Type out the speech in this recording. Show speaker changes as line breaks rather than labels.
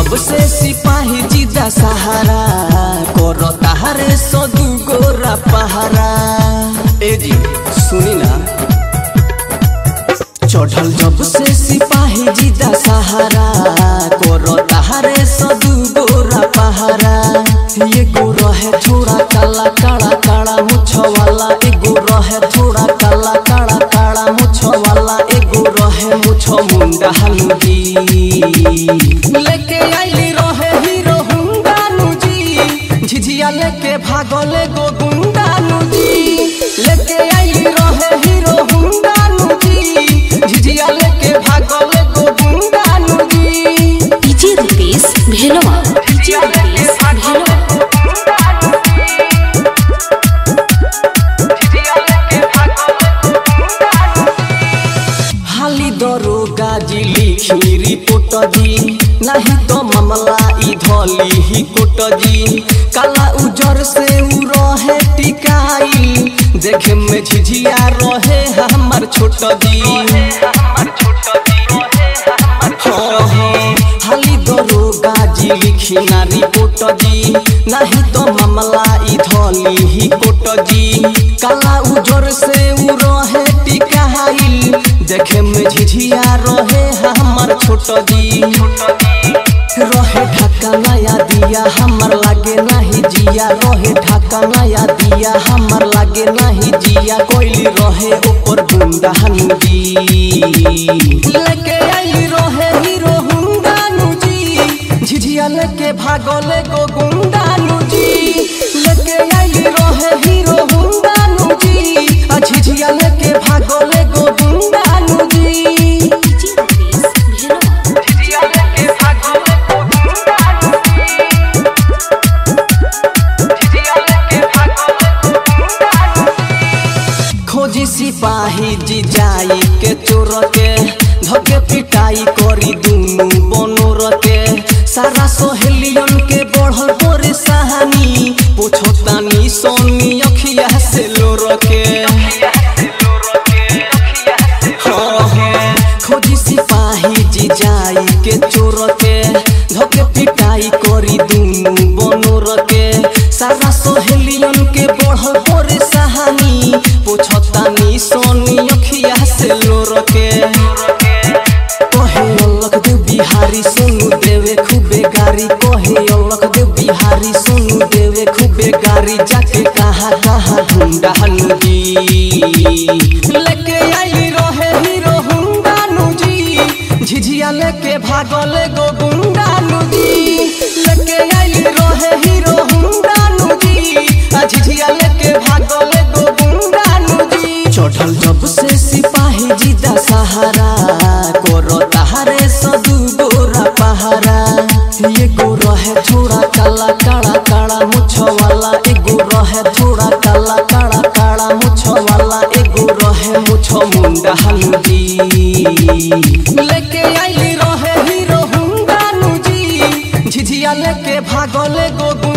जब से सिपाही जीदा सहारा करो ताहरे सदु गोरा पहारा ए जी सुनी ना चढ़ल जब से सिपाही जीदा सहारा करो ताहरे सदु गोरा पहारा ये गोरा है थोड़ा काला काला काला मुछ वाला एगो रहे थोड़ा काला काला काला मुछ वाला एगो रहे मुछ मुंडा हलुदी लेके आइली रहे हीरो हुंडा नुजी झिझिया लेके भागले गो गुंडा नुजी लेके आइली रहे हीरो हुंडा नुजी झिझिया लेके भागले गो गुंडा नुजी
डीजे रुपेश भेलवा डीजे रुपेश भेलवा
हाली दरोगा जी लिखी रिपोर्ट दी नहीं तो मामला ई धली ही कोट जी काला उजर से उ रहे टिकाई देखे में झिझिया रहे हमर छोट जी हाँ, हाँ, हाली दरोगा जी लिखी ना रिपोर्ट दी नहीं तो मामला ई धली ही कोट जी काला उजर से उ रहे टिकाई देखे में झिझिया रहे हमर छोट जी रहे ढाका नया दिया हमर लागे नहीं जिया रहे ढाका नया दिया हमर लागे नहीं जिया कोइली रहे ऊपर गुंडा हनुजी लेके आइली रहे हीरो हुंडा नुजी झिझिया लेके भागले गो गुंडा नुजी लेके आइली रहे हीरो हुंडा नुजी आ झिझिया लेके भागले गो गुंडा नुजी
डीजे रुपेश भेलवा
खोजी सिपाही जी जाई के चोर के धके पिटाई करी दुनु बनोर के सारा सहेलियन के बढ़ल तोरे सहानी पोछतानी सोनी अखिया से लोर के हाँ, हाँ, खोजी सिपाही जी जाई के चोर के धके पिटाई करी दुनु बनोर के सारा सहेलियन के बढ़ल तोरे सहानी पोछतानी सोनी अखिया से लोर के कहे अलग देव बिहारी सोनू देवे खूबे गारी कहे अलग देव बिहारी सोनू देवे खूबे गारी जाके कहा कहा ढूंढा नदी लेके आइली रहे हीरो हुंडा नुजी झिझिया लेके भागले गो गुंडा नुजी लेके आइली रहे हीरो हुंडा नुजी आ झिझिया लेके भागले गो गुंडा नुजी चढ़ल जब से सिपाही जीदा सहारा करो ताहरे सदु गोरा पहारा ये गो रहे थोड़ा काला काला काला मुछ वाला एगो रहे थोड़ा काला काला काला मुछ वाला एगो रहे मुछ मुंडा हनुजी लेके आइली रहे हीरो हुंडा नुजी झिझिया लेके भागले गो